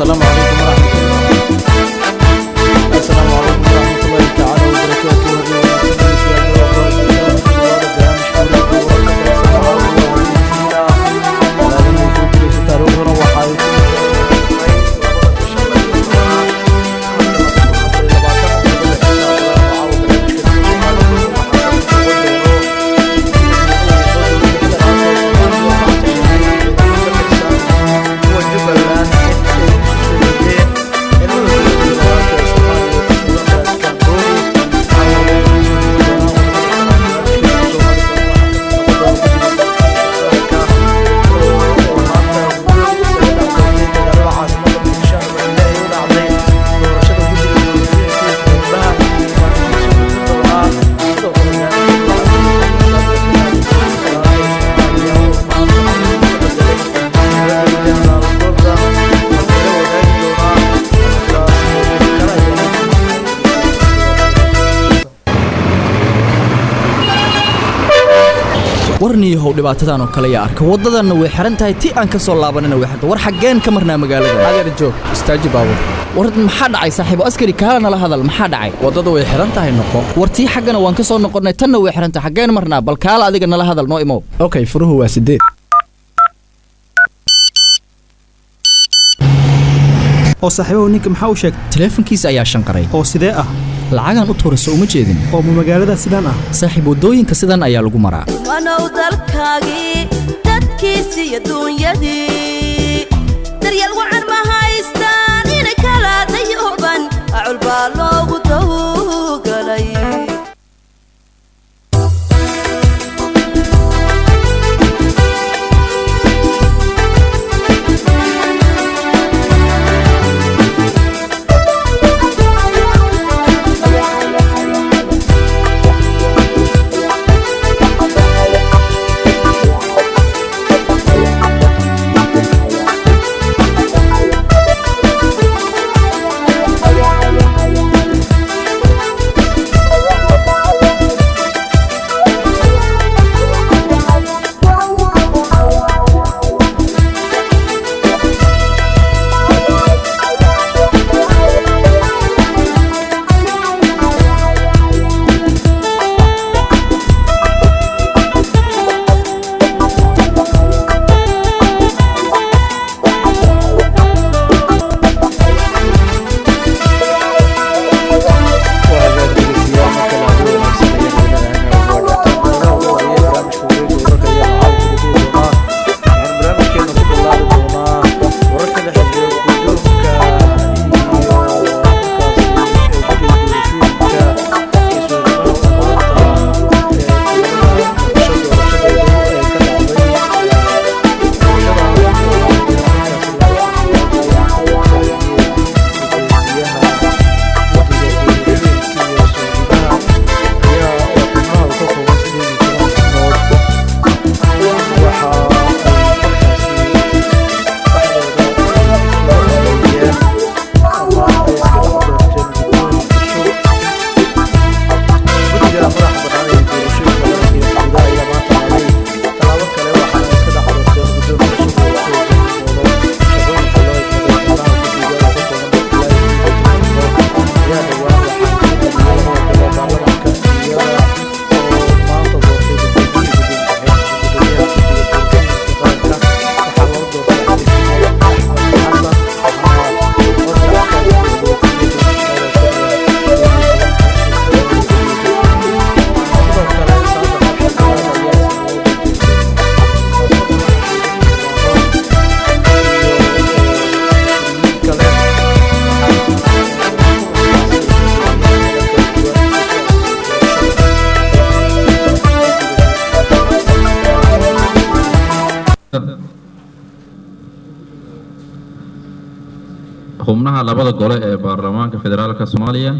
asalaamu calaykum waraxmatullahi asalaamu calaykum waraxmatullahi tacaala wabarakaatuh taariikhduna waxay warniyahow dhibaatadan oo kale yaa arka waddadanna way xihan tahay ti aan ka soo laabanina way xiran war xaggeen ka marnaa magaalada adeer joog istaaji baabur war maxaa dhacay saaxiibo askari kaala nala hadal maxaa dhacay waddada way xihan tahay noqo war tii xaggana waan ka soo noqonnay tanna way xihan tahay xaggeen marnaa bal kaala adiga nala hadal noo imow okay furuhu waa sideed oo saaxiibahu ninka maxaa u sheegtay taleefankiisa ayaa shanqaray oo sidee ah lacagaan u tuurayso uma jeedin oo ma magaalada sidaan ah saaxiib waddooyinka sidan ayaa lagu maraa wanow dalkaagii dadkiisi iyo duunyadii daryeel wacan ma haystaan inay kala dayooban acul baa loogu dawgalay xubnaha labada gole ee baarlamaanka federaalka soomaaliya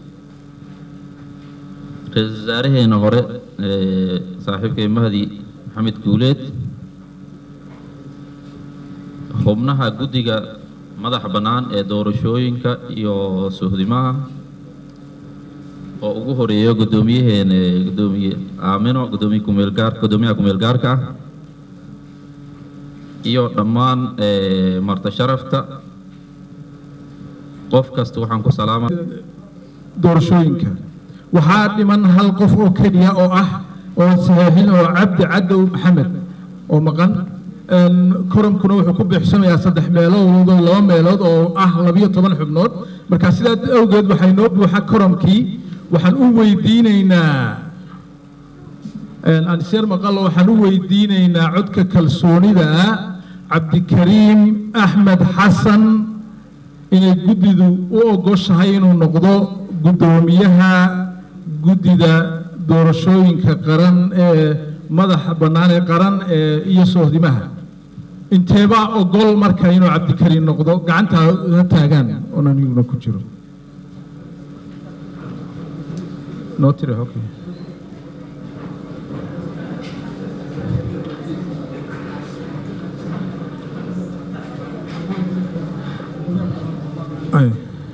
ra-iisul wasaareheena hore ee saaxiibkay mahdi maxamed guuleed xubnaha guddiga madaxa bannaan ee doorashooyinka iyo suhdimaha oo ugu horeeyo guddoomiyaheena ee guddoomiye aamino guddoomiye kumeelgaar guddoomiyaha kumeelgaarka ah iyo dhammaan ee marta sharafta qof kasta waxaan ku salaama doorashooyinka waxaa dhiman hal qof oo keliya oo ah oo saxiixin oo cabdi cadow maxamed oo maqan Een, koramkuna wuxuu ku buuxsamayaa saddex meelood oo laba meelood oo ah labiyo toban xubnood marka sidaa awgeed waxay noo buuxa koramkii waxaan u weydiinaynaa een, anseer maqallo waxaan u weydiinaynaa codka kalsoonida ah cabdikariim axmed xasan inay guddidu u ogoshahay inuu noqdo guddoomiyaha guddida doorashooyinka qaran ee madaxa bannaan ee qaran ee iyo sohdimaha inteebaa ogol marka inuu cabdikariim noqdo gacanta ha taagaan oon aniguna ku jiro noo tiri okay. Ay.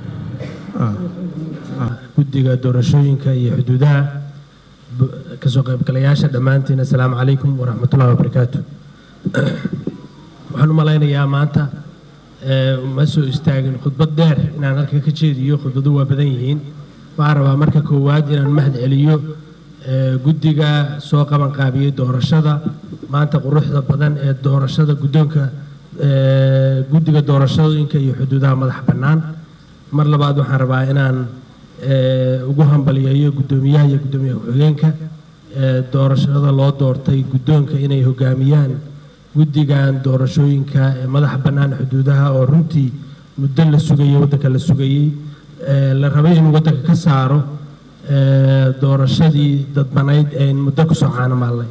guddiga doorashooyinka iyo xuduudaha bu- kasoo qaybgalayaasha dhammaantiin assalaamu calaykum waraxmatullahi wabarakaatu waxaan u malaynayaa maanta ee, ma soo istaagin khudbad dheer inaan halka ka jeediyo khudbadu waa badan yihiin waxaan rabaa marka koowaad inaan mahad celiyo ee, guddiga soo qaban qaabiyey doorashada maanta quruxda badan ee doorashada guddoonka ee, guddiga doorashooyinka iyo xuduudaha madaxa bannaan mar labaad waxaan rabaa inaan ee, ugu hambaliyeeyo guddoomiyaha iyo guddoomiye ku-xigeenka ee, doorashada loo doortay guddoonka inay hogaamiyaan guddigan doorashooyinka ee madaxa bannaan xuduudaha oo runtii muddo la sugayey waddanka la sugayey ee, la rabay inuu waddanka ka saaro ee, doorashadii dadbanayd ee muddo kusoo caanamaalnay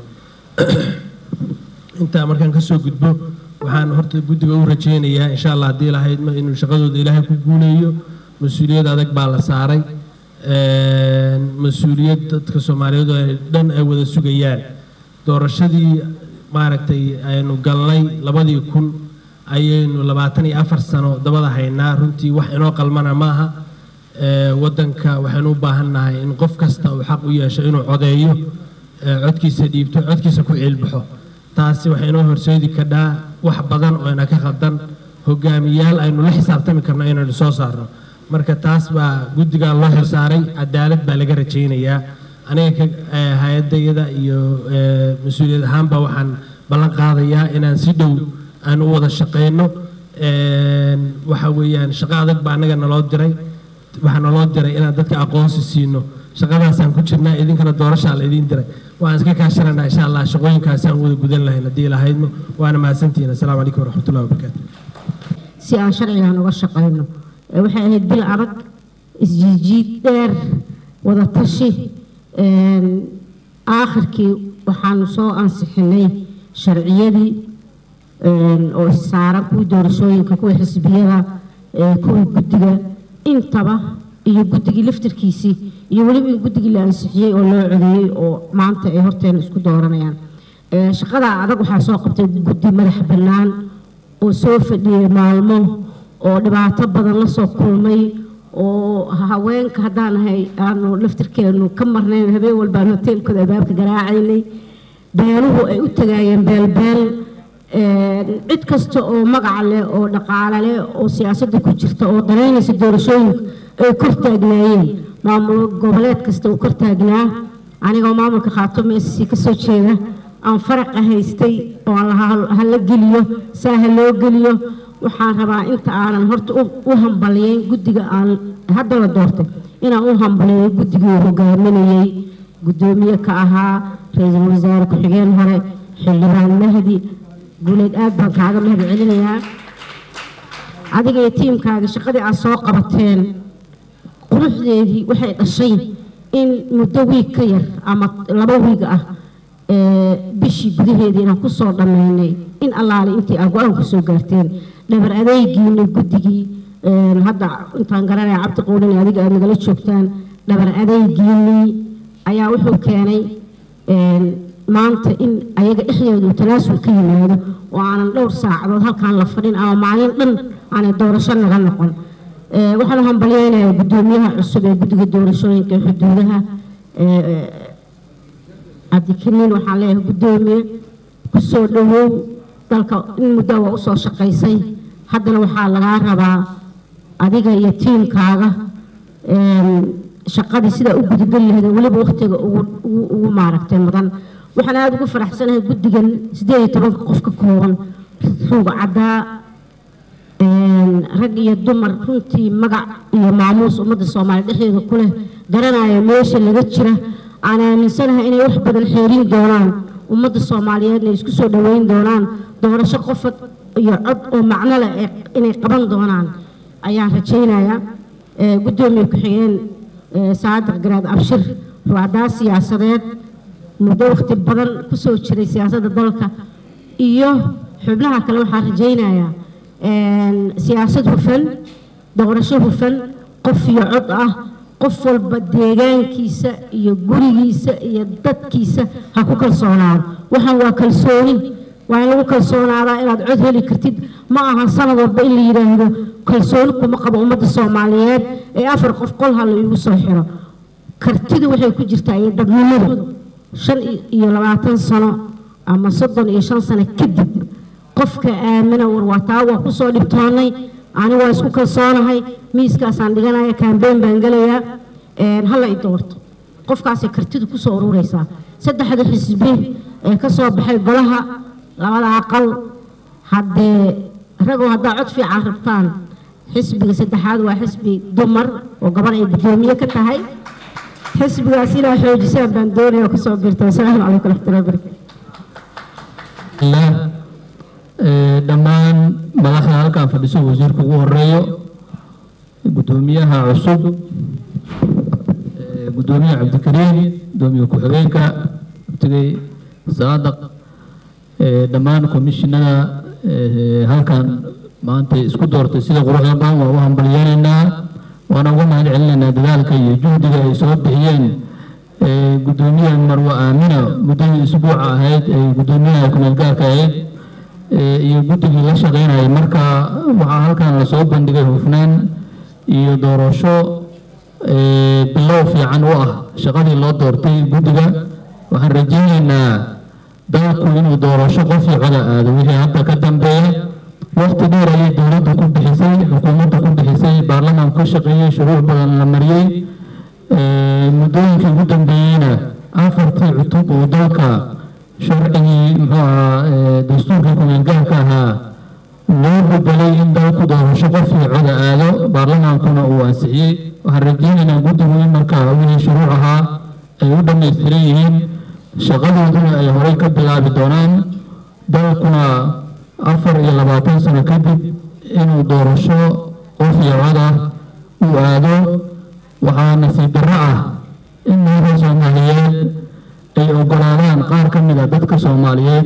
intaa markaan kasoo gudbo waxaan horta guddiga u rajaynayaa insha allah haddii lahayd ma inuu shaqadooda ilaahay ku guuleeyo mas-uuliyad adag baa la saaray Een, mas-uuliyad dadka soomaaliyeed oo ay dhan ay wada sugayaan doorashadii maaragtay aynu galnay labadii kun ayaynu labaatan iyo afar sano dabada haynaa runtii wax inoo qalmana maaha Ee, waddanka waxaynu u baahannahay in qof kasta uu xaq u yeesho inuu codeeyo ee, codkiisa dhiibto codkiisa ku ciilbaxo taasi waxay inoo horseedi kadhaa wax badan oo ina ka khaldan hogaamiyaal aynu la xisaabtami karno inaynu soo saarno marka taas baa guddigaa loo xilsaaray cadaalad baa laga rajaynayaa aniga ka ee, hay-adayada iyo ee, mas-uuliyad ahaanba waxaan ballan qaadayaa inaan si dhow aan u wada shaqeyno Een, waxa weeyaan shaqo adag baa anaga naloo diray waxaa naloo diray inaan dadka aqoonsi siino shaqadaasaan ku jirnaa idinkana doorashaa la idiin diray waan iska kaashananaa insha allah shaqooyinkaasaan wada gudan lahayn haddii lahaydno waana mahadsantihiin assalaamu calaykum waraxmatullahi wabarakaatu si aan sharcigan uga shaqayno Ee, waxay ahayd bil adag isjiijiid dheer wada tashi een, aakhirkii waxaanu soo ansixinay sharciyadii een, oo issaaran kuwii doorashooyinka kuwii xisbiyada ee, kuwii guddiga intaba iyo guddigii laftarkiisii iyo weliba in guddigii la ansixiyey oo loo codeeyey oo maanta ay horteena isku dooranayaan Ee, shaqada adag waxaa soo qabtay guddi madax bannaan oo soo fadhiyey maalmo oo dhibaato badan la soo kulmay oo haweenka haddaan ahay aanu laftirkeenu ka marnayn habeen walbaan hoteelkooda albaabka garaacaynay beeluhu ay u tagaayeen beelbeel Een, cid kasta oo magac leh oo dhaqaale leh oo siyaasadda ku jirta oo danaynaysa doorashooyinka ay kor taagnaayeen maamul goboleed kasta uu kor taagnaa anigoo maamulka khaatumo SC ka soo jeeda aan faraqa haystay oo aan lahaa ha la geliyo saa ha loo geliyo waxaan rabaa inta aanan horta u- u hambaliyeyn guddiga aan hadda la doortay inaan u hambaliyeyo guddigii uu hogaaminayey guddoomiye ka ahaa ra-iisul wasaare ku-xigeen hore xildhibaan mahdi guuleed aad baan kaaga mahad celinayaa adiga iyo tiimkaaga shaqadii aad soo qabateen quruxdeedii waxay dhashay in muddo wiig ka yar ama laba wiig ah ee, bishii gudaheedii inaan kusoo dhammaynay in allaale intii aad go-aan kusoo gaarteen dhabar adeegiina guddigii een, hadda intaan garanaya cabdi quudin iyo adiga aad nagala joogtaan dhabar adeegiinii ayaa wuxuu keenay een, maanta in ayaga dhexdooda uu tanaasul ka yimaado oo aanan dhowr saacadood halkaan la fadhin ama maalin dhan aanay doorasho naga noqon Ee, waxaan u hambalyeynayaa guddoomiyaha cusub ee guddiga doorashooyinka ee xuduudaha ee, cabdikariin waxaan leeyahay guddoomiye kusoo dhowow dalka in muddo waa usoo shaqaysay haddana waxaa lagaa rabaa adiga iyo tiimkaaga shaqadii sidaa u gudageli lahayd weliba waqtiga ugu ugu ugu maaragtay mudan waxaan aada ugu faraxsanahay guddigan sideed iyo tobanka qof ka kooban ruuga caddaa rag iyo dumar runtii magac iyo maamuus ummadda soomaaliya dhexdeeda ku leh garanaya meesha laga jira aan aaminsanahay inay wax badan xeerin doonaan ummadda soomaaliyeedna isku soo dhoweyn doonaan doorasho qofad iyo cod oo macno leh inay qaban doonaan ayaan rajaynayaa guddoomiye ku-xigeen saadiq garaad abshir ruucdaa siyaasadeed muddo waqti badan kusoo jiray siyaasadda dalka iyo xubnaha kale waxaan rajaynayaa siyaasad hufan doorasho hufan qof iyo cod ah qof walba deegaankiisa iyo gurigiisa iyo dadkiisa ha ku kalsoonaado waxaan waa kalsooni waa in lagu kalsoonaadaa inaad cod heli kartid ma aha sanad walba in la yidhaahdo kalsooni kuma qabo ummadda soomaaliyeed ee afar qof qol ha la iigu soo xiro kartidu waxay ku jirtaa iyo dadnimadu shan iyo labaatan sano ama soddon iyo shan sano kadib qofka aamina warwataa waa kusoo dhibtoonnay ani waa isku kalsoonahay miiskaasaan dhiganaya kaambeyn baan gelayaa hala i doorto qofkaasay kartidu kusoo ururaysaa saddexda xisbi ee ka soo baxay golaha labada aqal haddee ragoo haddaa cod fiican rabtaan xisbiga saddexaad waa xisbi dumar oo gabar ay guddoomiye ka tahay xisbigaas inaa xoojisaan baan doonaya oo kasoo birta wasalaamu calaykum waraxmatullahi wabarakatu dhammaan madaxda halkan fadhiso wasiirka ugu horeeyo guddoomiyaha cusub guddoomiyaha cabdikariim guddoomiye ku-xigeenka abtigay saadaq dhammaan komishinada halkan maanta isku doortay sida quruxda badan waa u hambalyeenaynaa waana uga mahad celinaynaa dadaalka iyo juhdiga ay soo bixiyeen guddoomiyaha marwa aamina muddadii isbuuca ahayd ee guddoomiyaha kumeelgaarka ahayd iyo guddigii la shaqaynayay marka waxaa halkan lasoo bandhigay hufnaan iyo doorasho bilow fiican u ah shaqadii loo doortay guddiga waxaan rajaynaynaa dalku inuu doorasho qofii coda aado wixii hadda ka dambeeya waqti dheer ayay dowladda ku bixisay xukuumadda ku bixisay baarlamaanku ka shaqeeyey shuruuc badan la mariyey muddooyinkii ugu dambeeyeyna afartii cutub oo dalka sharcigii muxuu ahaa dastuurkii kumeelgaarka ahaa loo bedelay in dalku doorasho qofkii coda aado baarlamaankuna uu ansixiyey waxaan rajaynaynaa guddigu in markaa wixii shuruuc ahaa ay u dhammaystiran yihiin shaqadooduna ay horey ka bilaabi doonaan dalkuna afar iyo labaatan sano kadib inuu doorasho qofkii coda uu aado waxaa nasiib darro ah in madaxa soomaaliyeed ay ogolaadaan qaar ka mid a dadka soomaaliyeed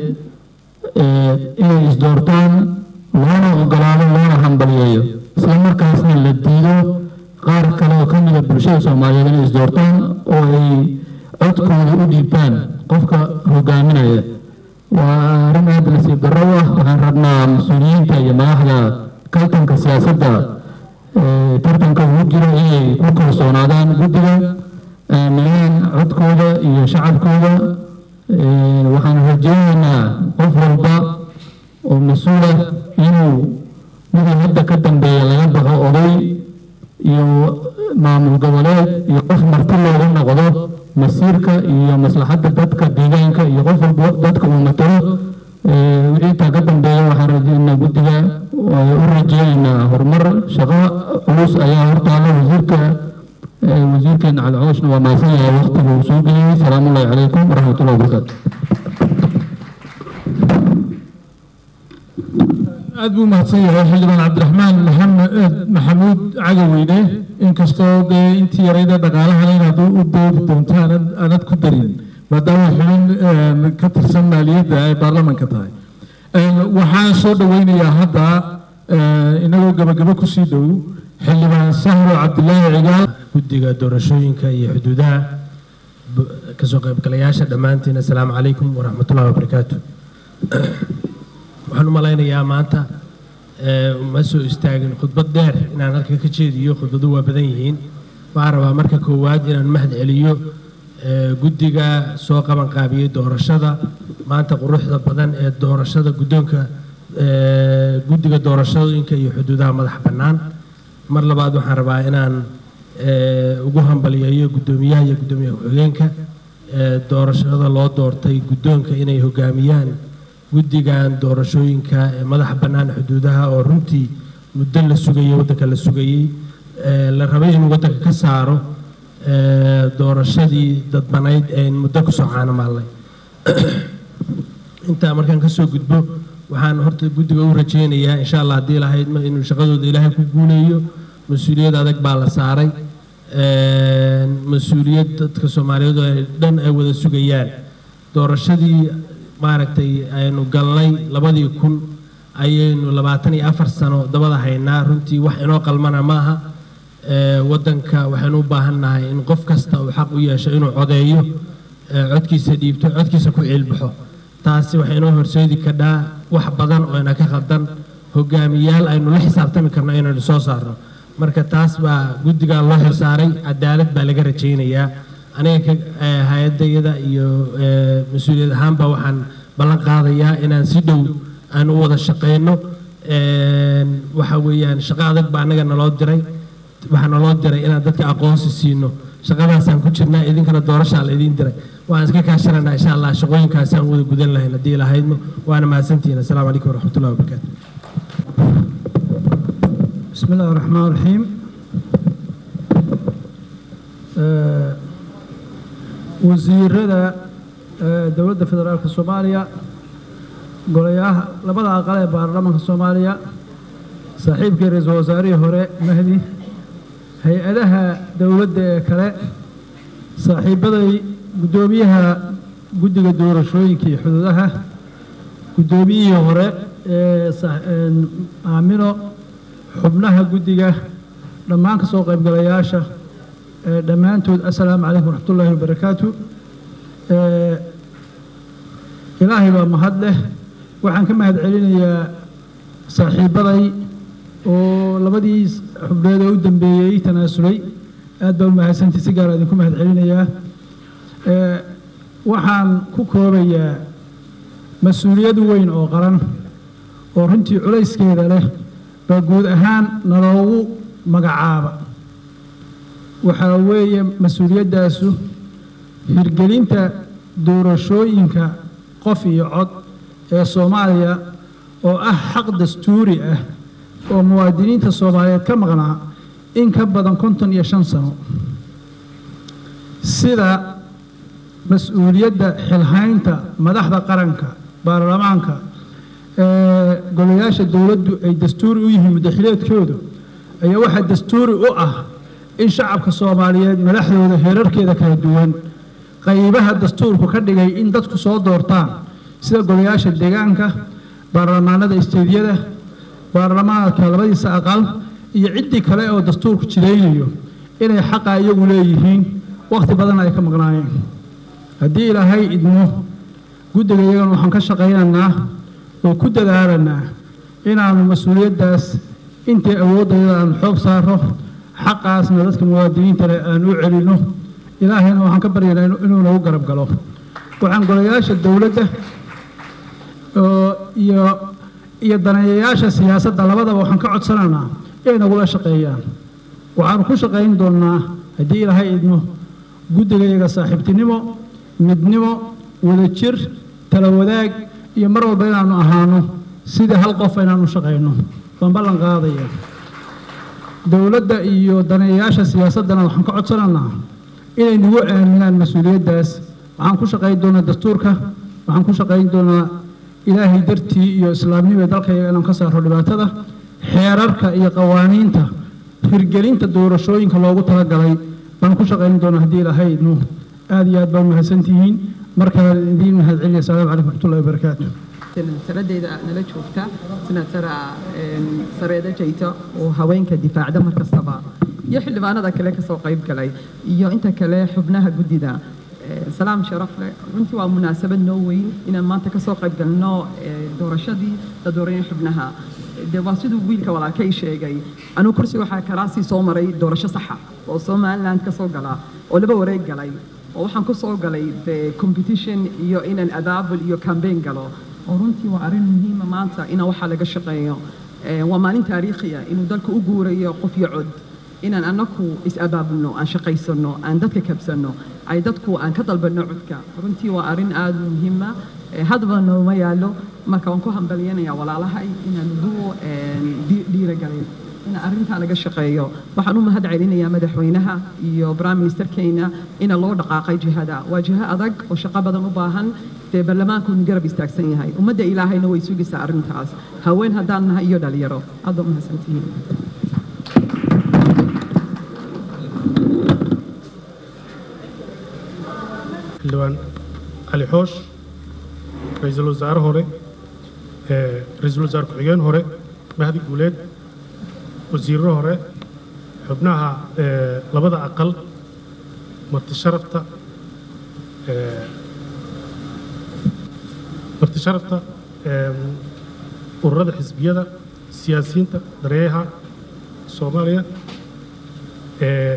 inay isdoortaan loona ogolaado loona hambaliyeeyo isla markaasna la diido qaar kale oo ka mid a bulshada soomaaliyeed inay isdoortaan oo ay codkooda u dhiibtaan qofka hogaaminaya waa arrin aada nasiib darro u ah waxaan rabnaa mas-uuliyiinta iyo madaxda kaltanka siyaasadda tartanka ugu jira inay ku kalsoonaadaan guddiga aaminaan codkooda iyo shacabkooda waxaan rajaynaynaa qof walba oo mas-uul ah inuu midii hadda ka dambeeya laga baxo oday iyo maamul goboleed iyo qof marti looga noqdo masiirka iyo maslaxadda dadka deegaanka iyo qof walba dadka uu matalo wixii intaa ka dambeeya waxaan rajaynaa guddiga u rajaynaynaa horumar shaqo culus ayaa hortaala wasiirka wasiirkeena cali cooshna waa mahadsan yahay waqtiga uu soo geliyey salaamu ullahi calaykum waraxmatullahi wabarakaatu aad buu mahadsan yahay xildhibaan cabdiraxmaan maxamed maxamuud cagaweyne inkastoo dee intii yarayda dhaqaalahan inaad u doodi doonto aanad aanad ku darin maadaama xubin ka tirsan maaliyadda ay baarlamanka tahay waxaan soo dhaweynayaa hadda inagoo gabagabo kusii dhow xildhibaan sahro cabdilaahi cigaal guddiga doorashooyinka iyo xuduudaha kasoo qaybgalayaasha dhammaantiin assalaamu calaykum waraxmatullahi wabarakaatu waxaan u malaynayaa maanta ma soo istaagin khudbad dheer inaan halkan ka jeediyo khudbadu waa badan yihiin waxaan rabaa marka koowaad inaan mahad celiyo guddiga soo qaban qaabiyey doorashada maanta quruxda badan ee doorashada guddoonka guddiga doorashooyinka iyo xuduudaha madaxa bannaan mar labaad waxaan rabaa inaan eh, ugu hambaliyeeyo guddoomiyaha iyo guddoomiye ku-xigeenka eh, doorashada loo doortay guddoonka inay hogaamiyaan guddigan doorashooyinka ee madaxa bannaan xuduudaha oo runtii muddo la sugayey waddanka la sugayey eh, la rabay inuu waddanka ka saaro eh, doorashadii dadbanayd ee muddo kusoo caanamaalnay intaa markaan ka soo gudbo waxaan horta guddiga u rajaynayaa insha allah haddii lahayd ma inuu shaqadooda ilaahay ku guuleeyo mas-uuliyad adag baa la saaray Een, mas-uuliyad dadka soomaaliyeed oo ay dhan ay wada sugayaan doorashadii maaragtay aynu galnay labadii kun ayaynu labaatan iyo afar sano dabada haynaa runtii wax inoo qalmana maaha Ee, waddanka waxaynu u baahan nahay in qof kasta uu xaq u yeesho inuu codeeyo ee, codkiisa dhiibto codkiisa ku ciilbaxo taasi waxay inoo horseedi kadhaa wax badan oo ina ka khaldan hogaamiyaal aynu la xisaabtami karno inaynu soo saarno marka taas baa guddigan loo xilsaaray cadaalad baa laga rajaynayaa aniga ka ee, hay-adayada iyo ee, mas-uuliyad ahaanba waxaan ballan qaadayaa inaan si dhow aan u wada shaqeyno Een, waxa weeyaan shaqo adag baa anaga naloo diray waxaa naloo diray inaan dadka aqoonsi siino shaqadaasaan ku jirnaa idinkana doorashaa la idiin diray waan iska kaashananaa insha allah shaqooyinkaasaan wada gudan lahayn haddii lahaydno waana mahadsantihiin assalaamu calaykum waraxmatullahi wabarakaatu بسم الله الرحمن الرحيم آه، wasiirada آه، dowladda federaalka soomaaliya golayaha labada aqal ee baarlamaanka soomaaliya saaxiibkii ra-iisul wasaarihii hore mahdi hay-adaha dowladda ee kale saaxiibaday guddoomiyaha guddiga doorashooyinka iyo xuduudaha guddoomiyihii hore ee sa- een, aamino xubnaha guddiga dhammaan ka soo qaybgalayaasha ee dhammaantood assalaamu calaykum waraxmatullaahi wabarakaatu Ee, ilaahay baa mahad leh waxaan ka mahad celinayaa saaxiibaday oo labadii xubneed ee u dambeeyey tanaasulay aad baa u mahadsantii si gaara idinku mahad celinayaa Ee, waxaan ku koobayaa mas-uuliyad weyn oo qaran oo runtii culayskeeda leh baa guud ahaan naloogu magacaaba waxaa weeye mas-uuliyaddaasu hirgelinta doorashooyinka qof iyo cod ee soomaaliya oo ah xaq dastuuri ah oo muwaadiniinta soomaaliyeed ka maqnaa in ka badan konton iyo shan sano sida mas-uuliyadda xilhaynta madaxda qaranka baarlamaanka ee golayaasha dowladdu ay dastuuri u yihiin muddaxileedkoodu ayaa waxaa dastuuri u ah in shacabka soomaaliyeed madaxdooda heerarkeeda kala duwan qaybaha dastuurku ka dhigay in dadku soo doortaan sida golayaasha deegaanka baarlamaanada isteediyada baarlamaanka labadiisa aqal iyo ciddii kale oo dastuurku jiraynayo inay xaqa iyagu leeyihiin wakhti badan ay ka maqnaayeen haddii ilaahay idmo guddiga iyagana waxaan ka shaqaynaynaa oo ku dadaalanaa inaannu mas-uuliyaddaas intii awooddayada aan xoog saaro xaqaasna dadka muwaadiniinta leh aan u celinno ilaahayna waxaan ka baryaynaa inu- inuu nagu garab galo waxaan golayaasha dowladda oo iyo iyo daneeyayaasha siyaasadda labadaba waxaan ka codsanaynaa inay nagula shaqeeyaan waxaanu ku shaqayn doonnaa haddii ilaahay idmo guddigayaga saaxiibtinimo midnimo wadajir tala wadaag iyo mar walba inaannu ahaano sidii hal qof inaannu shaqayno baan ballan qaadaya dowladda iyo daneeyayaasha siyaasaddana waxaan ka codsanaynaa inay nagu aaminaan mas-uuliyaddaas waxaan ku shaqayn doonaa dastuurka waxaan ku shaqayn doonaa ilaahay dartii iyo islaamnimo dalkayaga inaan ka saaro dhibaatada xeerarka iyo qawaaniinta hirgelinta doorashooyinka loogu talagalay baan ku shaqayn doonaa haddii ilaahay idmo aad iyo aad baa mahadsantihiin markaa idiin mahad celinaya asalaamu calaykum waraxmatullahi wabarakaatu sanadayda nala joogta senatora sareeda jayta oo haweenka difaacda mar kastaba iyo xildhibaanada kale kasoo qayb galay iyo inta kale xubnaha guddida Eh, salaam sharaf leh runtii waa munaasabad noo weyn inaan maanta kasoo qayb galno eh, doorashadii la dooranay xubnaha de waa siduu wiilka walaalkay sheegay anuu kursiga waxaa karaasii soo maray doorasho saxa oo somaliland kasoo gala oo laba wareeg galay oo waxaan kusoo galay de competition iyo inaan abaabul iyo campaign galo oo runtii waa arrin muhiima maanta inaan waxaa laga shaqeeyo Eh, waa maalin taariikhi ah inuu dalka u guurayo qof iyo cod inaan annaku is-abaabulno aan shaqaysanno aan dadka kabsanno ay dadku aan ka dalbanno codka runtii waa arrin aad u muhiima hadba nooma yaallo marka waan ku hambalyanayaa walaalahay inaan ugu dhiiragalin in arrintaa laga shaqeeyo waxaan u mahad celinayaa madaxweynaha iyo prime ministerkeena ina loo dhaqaaqay jihada waa jiho adag oo shaqo badan u baahan dee baarlamaanku uu garab istaagsan yahay ummadda ilaahayna way sugaysaa arrintaas haween haddaan nahay iyo dhalinyaro aad baa mahadsantihiin xildhibaan cali xoosh ra-iisul wasaare hore ee ra-iisul wasaare ku-xigeen hore mahdi guuleed wasiirro hore xubnaha ee labada aqal marti sharafta ee marti sharafta ee ururada xisbiyada siyaasiyiinta dareeyaha soomaaliya ee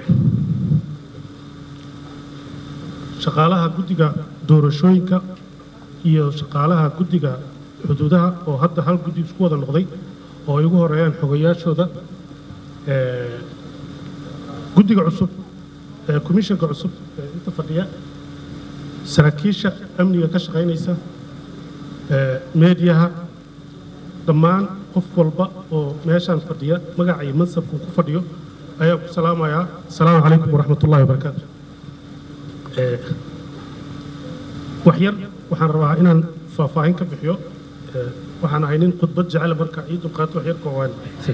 shaqaalaha guddiga doorashooyinka iyo shaqaalaha guddiga xuduudaha oo hadda hal guddi isku wada noqday oo ay ugu horeeyaan xogayaashooda ee guddiga cusub ee komishanka cusub ee inta fadhiya saraakiisha amniga ka shaqaynaysa ee meediyaha dhammaan qof walba oo meeshaan fadhiya magaca iyo mansabku ku fadhiyo ayaa ku salaamayaa asalaamu calaykum waraxmatullahi wabarakaatu ee wax yar waxaan rabaa inaan faahfaahin ka bixiyo ee waxaan ahay nin khudbad jecel marka ii dulqaato wax yar koowaan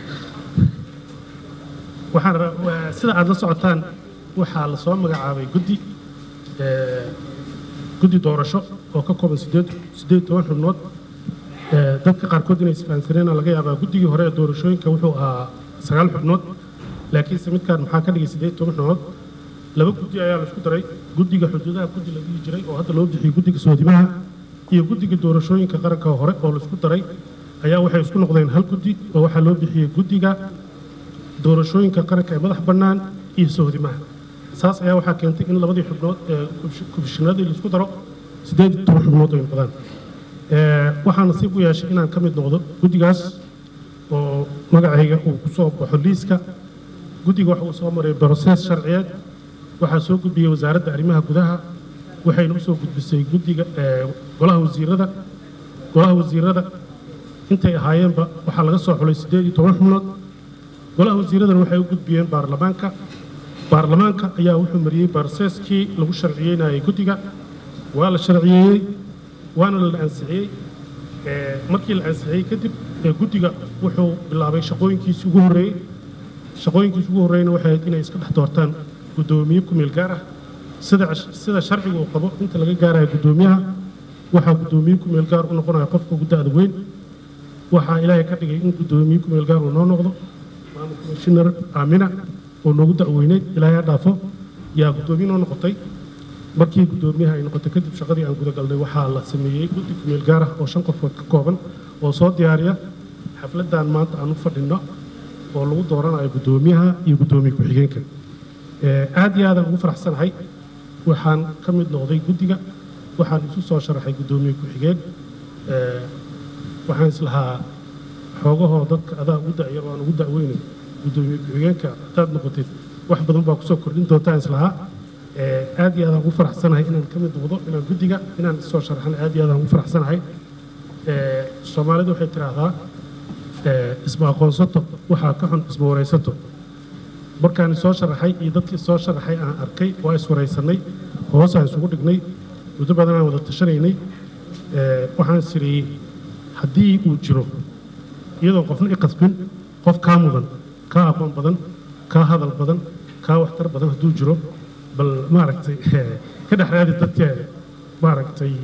waxaan rabaa sida aad la socotaan waxaa la soo magacaabay guddi ee guddi doorasho oo ka kooban sideed sideed toban xubnood ee dadka qaarkood inay isfahansaneen laga yaabaa guddigii hore ee doorashooyinka wuxuu ahaa sagaal xubnood laakiinse midkaan maxaa ka dhigay sideed toban xubnood laba guddi ayaa la isku daray guddiga xuduudaha guddi la dhihi jiray oo hadda loo bixiyey guddiga soodimaha iyo guddiga doorashooyinka qaranka hore oo la isku daray ayaa waxay isku noqdeen hal guddi oo waxaa loo bixiyey guddiga doorashooyinka qaranka ee madax bannaan iyo soodimaha saas ayaa waxaa keentay in labadii xubnood ee kubishinadii la isku daro siddeed iyo toban xubnood ay noqdaan waxaa nasiib u yeeshay inaan ka mid noqdo guddigaas oo magacayga uu ku soo baxo liiska guddiga waxa uu soo maray brosees sharciyeed waxaa soo gudbiyey wasaaradda arrimaha gudaha waxayna u soo gudbisay guddiga golaha wasiirada golaha wasiirada intay ahaayeenba waxaa laga soo xulay siddeed iyo toban xubnood golaha wasiiradana waxay u gudbiyeen baarlamaanka baarlamaanka ayaa wuxuu mariyey barseeskii lagu sharciyeynayay guddiga waa la sharciyeeyey waana la ansixiyey markii la ansixiyey kadib guddiga wuxuu bilaabay shaqooyinkiisii ugu horreeyey shaqooyinkiisii ugu horreeyna waxay ahayd inay iska dhex doortaan guddoomiye ku meel gaar ah sida sida sharciga uu qabo inta laga gaaraya guddoomiyaha waxaa guddoomiye ku meel gaar u noqonaya qofka ugu da'da weyn waxaa ilaahay ka dhigay in guddoomiye ku meel gaar uu noo noqdo maamul komishinar aamina oo noogu da'weyneyd ilaahay ha dhaafo yaa guddoomiye noo noqotay markii guddoomiyaha ay noqotay kadib shaqadii aan gudagalnay waxaa la sameeyey guddi ku meel gaar ah oo shan qofood ka kooban oo soo diyaariya xafladdan maanta aan u fadhinno oo lagu dooranayo guddoomiyaha iyo guddoomiye ku-xigeenka aad iyo aadaan ugu faraxsanahay waxaan ka mid noqday guddiga waxaan isu soo sharaxay guddoomiye ku-xigeen waxaan islahaa xoogahoo dadka adaa ugu da'yar waan ugu da'weynay guddoomiye ku-xigeenka hadaad noqotid wax badan baa kusoo kordhin doontaan islahaa aad iyo aadaan ugu faraxsanahay inaan ka mid noqdo inaan guddiga inaan isoo sharaxan aad iyo aadaan ugu faraxsanahay soomaalidu waxay tidhaahdaa isma aqoonsato waxaa ka xun isma waraysato markaan isoo sharaxay iyo dadkii soo sharaxay aan arkay waa iswaraysanay hoosaan isugu dhignay muddo badan aan wada tashanaynay waxaan isiriyey haddii uu jiro iyadoo qofna i qasbin qof kaa mudan kaa aqoon badan kaa hadal badan kaa waxtar badan hadduu jiro bal maaragtay ka dhex raadi dadkeeda maaragtay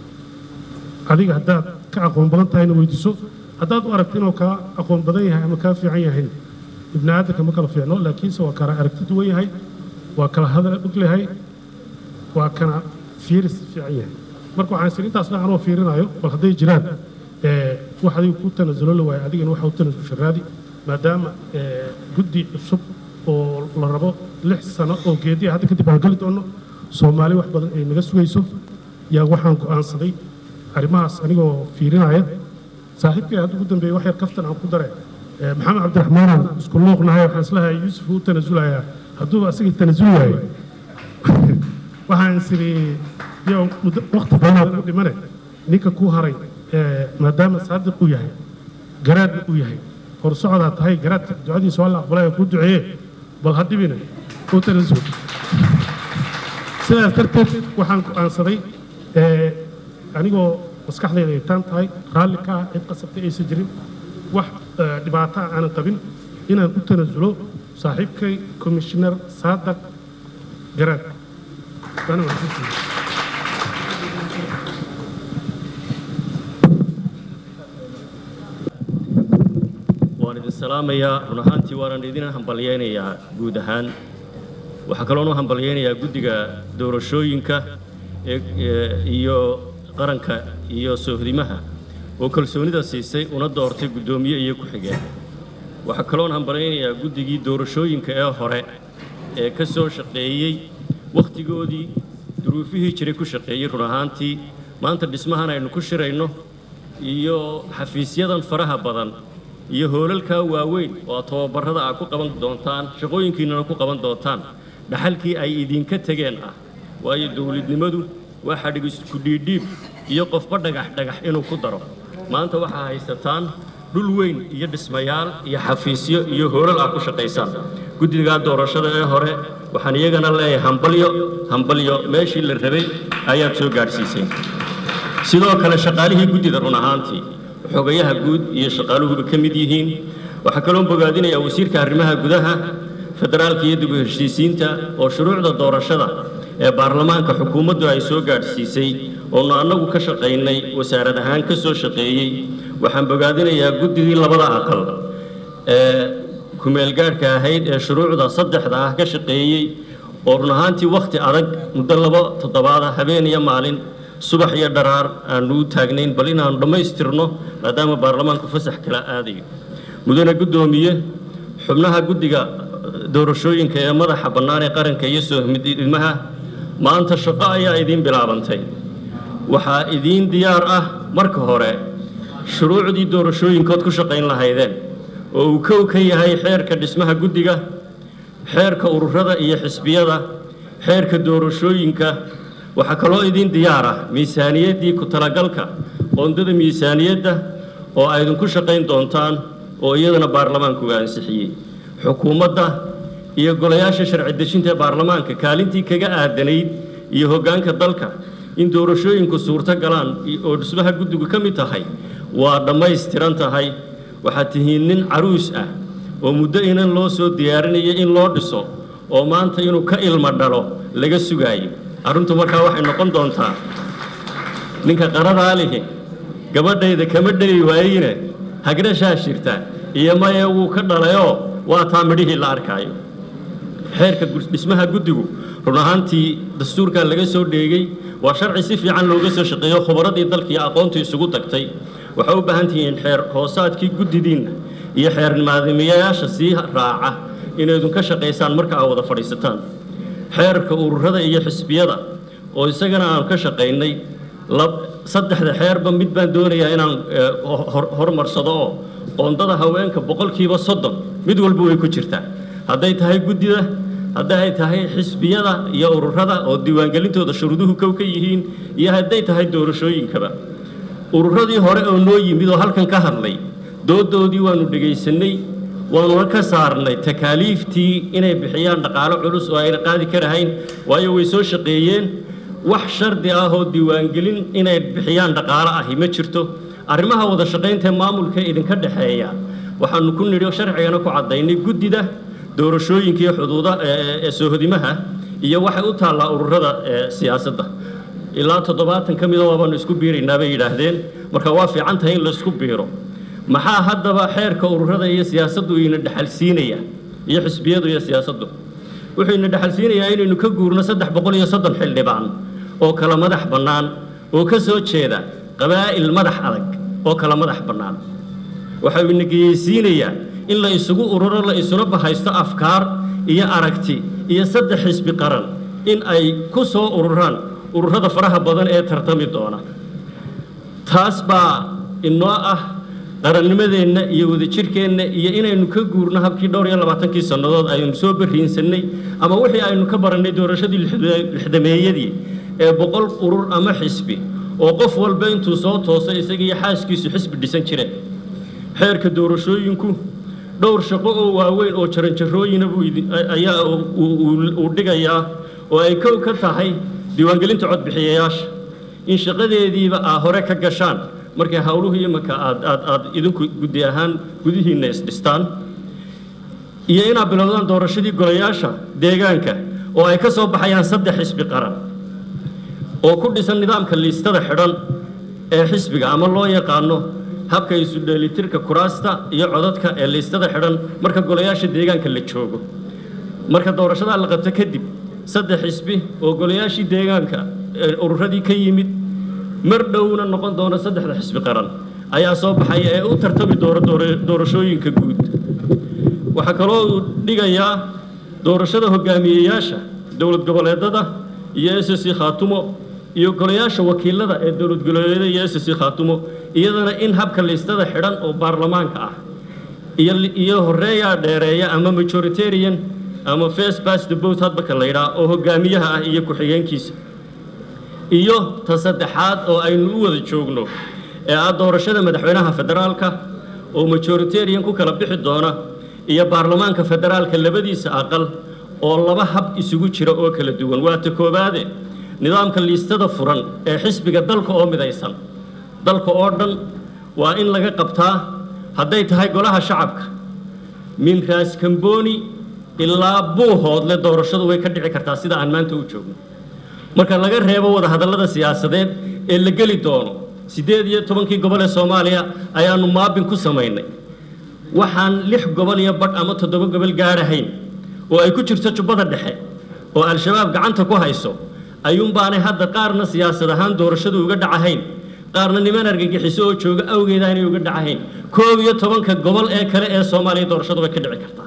adiga haddaad ka aqoon badan tahayna weydiiso haddaad u aragto inuu kaa aqoon badan yahay ama kaa fiican yahay ibni aadamka ma kala fiicno laakiinse waa kala aragti duwan yahay waa kala hadal og lehay waa kana fiiris fiican yahay marka waxaan isiri intaas dhan anoo fiirinayo bal hadday jiraan wax adiga ku tanasulo la waayo adigana waxa u tanasusha raadi maadaama guddi cusub oo la rabo lix sano oo geediya hadda kadib aan geli doono soomaali wax badan ay naga sugayso yaa waxaan go'aansaday arrimahaas anigoo fiirinaya saaxiibkay hadda ugu dambeeyey wax yar kaftan aan ku dareen Eh, maxamed cabdiraxmaan isku luuqnahay waxaan islahay yuusuf uu tanasulayaa hadduu asigii tanasul waayo waxaan isiri yow muddo waqti badan ku dhimane ninka ku haray eh, maadaama saadiq uu yahay garaadna uu yahay hor socdaa tahay garaadka ducadiisa waa la aqbalay ku duceeye bal ha dhibine uu tanasul sidaas darteed waxaan go'aansaday eh, anigoo maskaxdayda ay taan tahay raalli ka ah cid qasabtay aysan jirin wax eh, dhibaato ah aanan qabin inaan u tanasulo saaxiibkay commissioner saadaq garaad waana mahadsantihiin waan idin salaamayaa run ahaantii waanan idin hambalyaynayaa guud ahaan waxaa kaloon u hambalyaynayaa guddiga doorashooyinka ee ee- iyo qaranka iyo soohdimaha oo kalsoonida siisay una doortay guddoomiye iyo ku-xigeen waxaa kaloon hambalyaynayaa guddigii doorashooyinka ee hore ee ka soo shaqeeyey wakhtigoodii duruufihii jiray ku shaqeeyey run ahaantii maanta dhismahan aynu ku shirayno iyo xafiisyadan faraha badan iyo hoolalkaa waaweyn oo aad tababarrada aad ku qaban doontaan shaqooyinkiinnana ku qaban doontaan dhaxalkii ay idinka tegeen ah waayo dowladnimadu waa xadhig isku dhiidhiib iyo qofba dhagax dhagax inuu ku daro maanta waxaa haysataan dhul weyn iyo dhismayaal iyo xafiisyo iyo hoolal aad ku shaqaysaan guddigaa doorashada ee hore waxaan iyagana leeyahay hambalyo hambalyo meeshii la rabay ayaad soo gaadhsiisay sidoo kale shaqaalihii guddida run ahaantii xogayaha guud iyo shaqaaluhuba ka mid yihiin waxaa kaloo bogaadinayaa wasiirka arrimaha gudaha federaalka iyo dib u heshiisiinta oo shuruucda doorashada ee baarlamaanka xukuumaddu ay soo gaadhsiisay oonu annagu ka shaqaynay wasaarad ahaan ka soo shaqeeyey waxaan bogaadinayaa guddigii labada aqal ee kumeelgaadhka ahayd ee shuruucda saddexda ah ka shaqeeyey oo run ahaantii wakhti adag muddo labo toddobaada habeen iyo maalin subax iyo dharaar aanu u taagnayn bal inaanu dhammaystirno maadaama baarlamaanku fasax kala aadayo mudane guddoomiye xubnaha guddiga doorashooyinka ee madaxa bannaan ee qaranka iyo soohmidilmaha maanta shaqo ayaa idiin bilaabantay waxaa idiin diyaar ah marka hore shuruucdii doorashooyinkood ku shaqayn lahaydeen oo uu kow ka yahay xeerka dhismaha guddiga xeerka ururada iyo xisbiyada xeerka doorashooyinka waxaa kaloo idiin diyaar ah miisaaniyaddii ku talagalka qoondada miisaaniyadda oo ay idinku shaqayn doontaan oo iyadana baarlamaanku ansixiyey xukuumadda iyo golayaasha sharci dejinta ee baarlamaanka kaalintii kaga aadanayd iyo hoggaanka dalka in doorashooyinku suurto galaan oo dhismaha guddigu ka mid tahay waa dhammaystiran tahay waxaad tihiin nin caruus ah oo muddo inan loo soo diyaarinayo in loo dhiso oo maanta inuu ka ilmo dhalo laga sugaayo arrintu markaa waxay noqon doontaa ninka qaradaa lihi gabadhayda kama dhali waayine hagrashaa shirta iyo maye wuu ka dhalayoo waa taa midhihii la arkaayo xeerka dhismaha guddigu run ahaantii dastuurkaa laga soo dheegay waa sharci si fiican looga soo shaqeeyo khubaradii dalka iyo aqoontii isugu tagtay waxay u baahan tihiin xeer hoosaadkii guddidiinna iyo xeer maadamiyayaasha sii raaca inaydun ka shaqaysaan marka aad wada fadhiisataan xeerka ururada iyo xisbiyada oo isagana aan ka shaqaynay saddexda xeerba mid baan doonayaa inaan horumarsado oo qoondada haweenka boqolkiiba soddon mid walba way ku jirtaa hadday tahay guddida hadday tahay xisbiyada iyo ururada oo diiwaangelintooda shuruuduhu kow ka yihiin iyo hadday tahay doorashooyinkaba ururadii hore oo noo yimid oo halkan ka hadlay doodoodii waanu dhegaysanay waanuna ka saarnay takaaliiftii inay bixiyaan dhaqaalo culus oo ayna qaadi karahayn waayo way soo shaqeeyeen wax shardi ah oo diiwaangelin inay bixiyaan dhaqaalo ahi ma jirto arrimaha wada shaqaynta maamulka idinka dhexeeya waxaanu ku nidhi sharcigana ku caddaynay guddida doorashooyinka iyo xuduuda ee soohodimaha iyo waxay u taallaa ururada siyaasadda ilaa toddobaatan ka mida waabaanu isku biiraynaa bay yidhaahdeen marka waa fiican tahay in laysku biiro maxaa haddaba xeerka ururada iyo siyaasaddu ina dhexalsiinaya iyo xisbiyadu iyo siyaasaddu wuxuu ina dhexalsiinayaa inaynu ka guurno saddex boqol iyo soddon xildhibaan oo kala madax bannaan oo ka soo jeeda qabaa'il madax adag oo kala madax bannaan waxau ina geyeysiinayaa in la isugu ururo la isuna bahaysto afkaar iyo aragti iyo saddex xisbi qaran in ay ku soo ururaan ururada faraha badan ee tartami doona taas baa inoo ah qarannimadeenna iyo wadajirkeenna iyo inaynu ka guurno habkii dhowr iyo labaatankii sannadood aynu soo barriinsannay ama wixii aynu ka barannay doorashadii lixda- lixdameeyadii ee boqol urur ama xisbi oo qof walba intuu soo toosay isaga iyo xaaskiisu xisbi dhisan jireen xeerka doorashooyinku dhowr shaqo oo waaweyn oo jaranjarooyina buu idin- ayaa uu- uu uu dhigayaa oo ay kow ka tahay diiwaangelinta codbixiyayaasha in shaqadeediiba aa hore ka gashaan markay howluhu imanka aad aad aad idinku guddi ahaan gudihiinna isdhistaan iyo inaad bilowdaan doorashadii golayaasha deegaanka oo ay ka soo baxayaan saddex xisbi qaran oo ku dhisan nidaamka liistada xidhan ee xisbiga ama loo yaqaano habka isu dheelitirka kuraasta iyo codadka ee liistada xidhan marka golayaasha deegaanka la joogo marka doorashadaa la qabto kadib saddex xisbi oo golayaashii deegaanka ee ururadii ka yimid mar dhowna noqon doona saddexda xisbi qaran ayaa soo baxaya ee u tartami doona doora- doorashooyinka guud waxaa kaloo uu dhigayaa doorashada hogaamiyeyaasha dowlad goboleedada iyo s c khaatumo iyo golayaasha wakiilada ee dowlad goboleedyada iyo s c khaatumo iyadana in habka liistada xidhan oo baarlamaanka ah iyo iyo horeeyaa dheereeya ama majoritarian ama first past the vote hadbaka la yidhaah oo hogaamiyaha ah iyo ku-xigeenkiisa iyo ta saddexaad oo aynu u wada joogno ee ah doorashada madaxweynaha federaalka oo majoritarian ku kala bixi doona iyo baarlamaanka federaalka labadiisa aqal oo laba hab isugu jira oo kala duwan waa ta koowaade nidaamka liistada furan ee xisbiga dalka oo midaysan dalka oo dhan waa in laga qabtaa hadday tahay golaha shacabka min raas kamboni ilaa buuhoodle doorashadu way ka dhici kartaa sida aan maanta u joogno marka laga reebo wadahadallada siyaasadeed ee la geli doono siddeed iyo tobankii gobol ee soomaaliya ayaanu maabin ku samaynay waxaan lix gobol iyo badh ama toddoba gobol gaadhahayn oo ay ku jirto jubbada dhexe oo al-shabaab gacanta ku hayso ayuunbaanay hadda qaarna siyaasad ahaan doorashadu uga dhacahayn qaarna niman argagixiso oo jooga awgeeda aanay uga dhacahayn koob iyo tobanka gobol ee kale ee soomaaliya doorashadu way ka dhici kartaa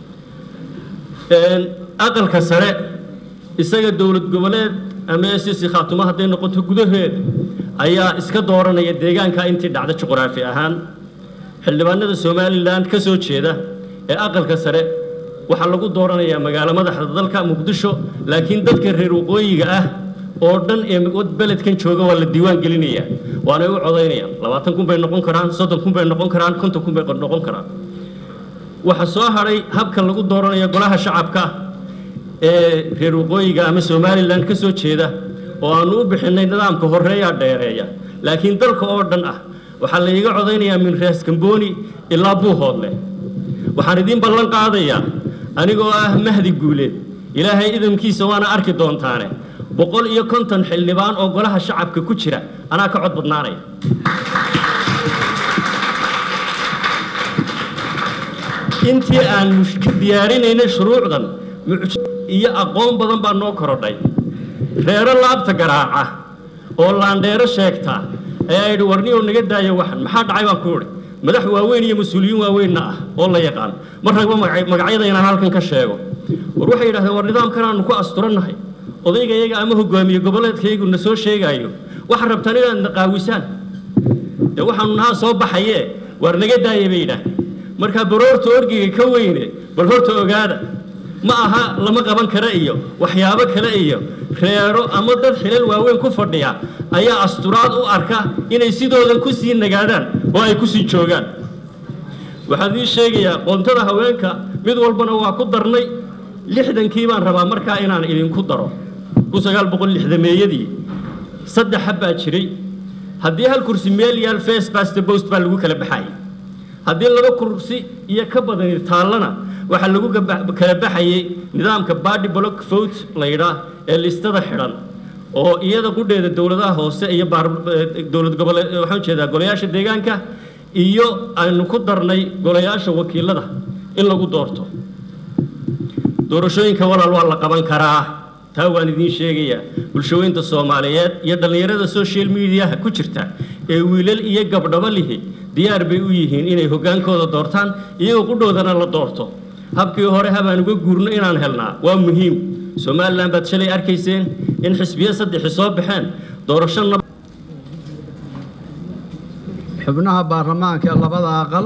Een, aqalka sare isaga dowlad goboleed ama ss khaatumo hadday noqoto gudaheeda ayaa iska dooranaya deegaanka intii dhacda juqraafi ahaan xildhibaanada somalilan ka soo jeeda ee aqalka sare waxaa lagu dooranayaa magaalo madaxda dalka muqdisho laakiin dadka reer waqooyiga ah oo dhan ee wad- beledkan jooga waa la diiwaan gelinayaa waanay u codaynayaan labaatan kun bay noqon karaan soddon kun bay noqon karaan konton kun bay noqon karaan waxaa soo hadhay habka lagu dooranayo golaha shacabka ee reer waqooyiga ama somalilan ka soo jeeda oo aanu u bixinay nidaamka horeeyaa dheereeya laakiin dalka oo dhan ah waxaa la iga codaynayaa min raas kamboni ilaa buuhoodle waxaan idiin ballan qaadayaa anigoo ah mahdi guuleed ilaahay idamkiisa waana arki doontaane boqol iyo konton xildhibaan oo golaha shacabka ku jira anaa ka cod badnaanaya intii aan ka diyaarinaynay shuruucdan mucj iyo aqoon badan baa noo korodhay reero laabta garaaca oo laandheero sheegta ayaa yidhi warniyow naga daaya waxan maxaa dhacay baan ku idhi madax waaweyn iyo mas-uuliyiin waaweynna ah oo la yaqaan mar ragba magac- magacyada inaan halkan ka sheego war waxay yidhahdeen war nidaamkan aanu ku asturannahay odaygayaga ama hogaamiye goboleedkayagu na soo sheegaayo waxaad rabtaan inaad na qaawisaan dee waxaanu nahaa soo baxaye waar naga daaya bay yidhaahdeen marka baroorta orgiga ka weyne bal horta ogaada ma aha lama qaban kara iyo waxyaabo kale iyo reero ama dad xilal waaweyn ku fadhiya ayaa asturaad u arka inay sidoodan ku sii nagaadaan oo ay ku sii joogaan waxaan idiin sheegayaa qoontada haweenka mid walbana waa ku darnay lixdankii baan rabaa markaa inaan idinku daro kun sagaal boqol lixdameeyadii saddex hab baa jiray haddii hal kursi meel yaal face past the post baa lagu kala baxayay haddii laba kursi iyo ka badani taallana waxaa lagu gaba- kala baxayay nidaamka body block vote la yidhaah ee listada xidhan oo iyada qudheeda dowladaha hoose iyo baar- eh, dowlad goboleed waxaan jeedaa golayaasha deegaanka iyo aynu ku darnay golayaasha wakiilada in lagu doorto doorashooyinka walaal waa la qaban karaa taa waan idiin sheegayaa bulshooyinta soomaaliyeed iyo dhallinyarada social mediaha ku jirta ee wiilal iyo gabdhabo lihi diyaar bay u yihiin inay hoggaankooda doortaan iyagoo qudhoodana la doorto habkii hore habaan uga guurno inaan helnaa waa muhiim somalilan baad shalay arkayseen in xisbiyo saddexi soo baxeen doorasho nab xubnaha baarlamaanka ee labada aqal